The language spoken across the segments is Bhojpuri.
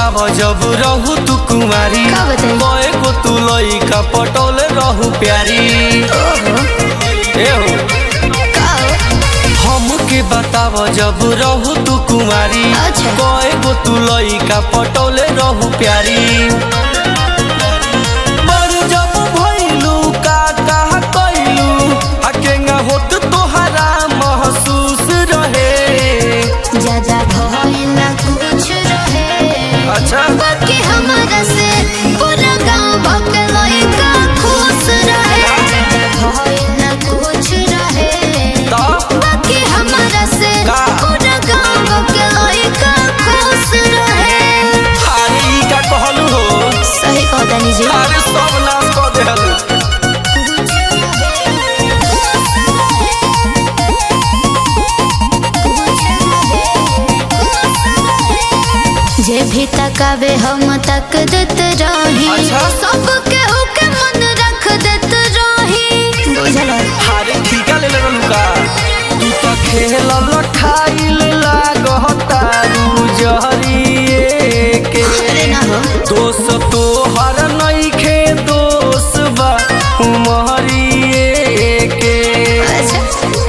बताव जब रहू तू कुमारी का बताई? कए गो तू लइका पटोले रहू प्यारी ओहो ए हो का हमके बताव जब रहू तू कुमारी अच्छा। कए गो तू लइका पटोले रहू प्यारी पर जब भइलू का का कइलू अकेंगा होत तोहरा महसूस रहे जा जा भइल ना कुछ रहे अच्छा बाकी हमारा से पूरा गांव भकलई का खुश रहे जा जा भइल ना कुछ रहे तो बाकी हमारा से का? पूरा गांव भकलई का खुश रहे अरे ई का कहलू हो सही कहतानी जी अरे सब नाश कऽ देहलू जे भी तकावे हम तक देत रही अच्छा। सबके ओके मन रख देत रही बुझल अरे ठीका ले लेलू का तू तो खेल लठाइल लागतारू जहरिए के अरे ना हो दोष तो हर नइखे दोष बा उमहरिए के अच्छा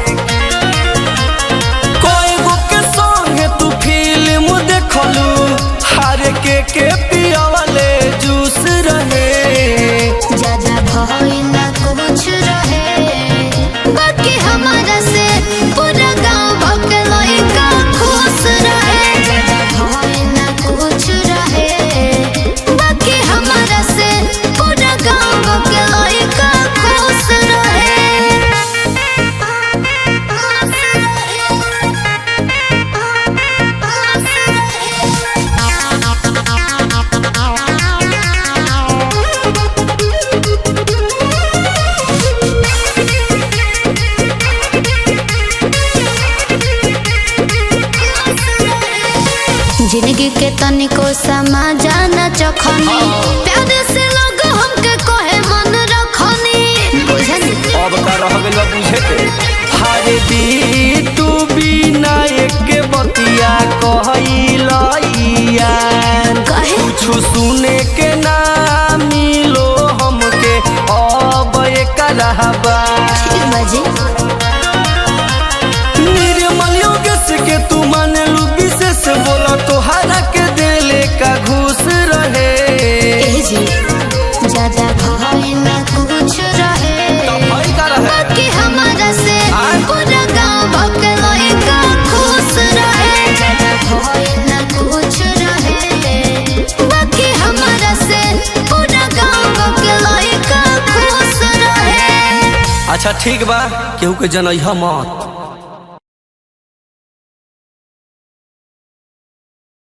कोई गो के संगे तू फिल्म देखलू हर के के पियावले जूस रहे जा जा भइल ना कुछ रहे बाकी हमारा से पूरा गांव भकलई का खुश रहे जा जा भइल ना कुछ रहे बाकी हमारा से पूरा गांव भकलई का खुश जिंदगी के तनिको समा जाना चखनी प्यार से लोग हमके कहे मन रखनी बुझनी अब का रह गइल बा बुझे के हरे दी तू बिना एक बतिया कहइलइया कहे कुछ सुने के ना मिलो हमके अब एक रहबा ठीक बाजी निर्मल योगेश के तू मानलू विशेष बोला तोहरा के दिले का घूस रहे ए जी ज्यादा भइल ना कुछ रहे तब भइल का रहे? बाकी हमारा से आय? पूरा गांव भकलई का खुश रहे ज्यादा भइल ना कुछ रहे बाकी हमारा से पूरा गांव भकलई का खुश रहे अच्छा ठीक बा केहू के जनैहा मत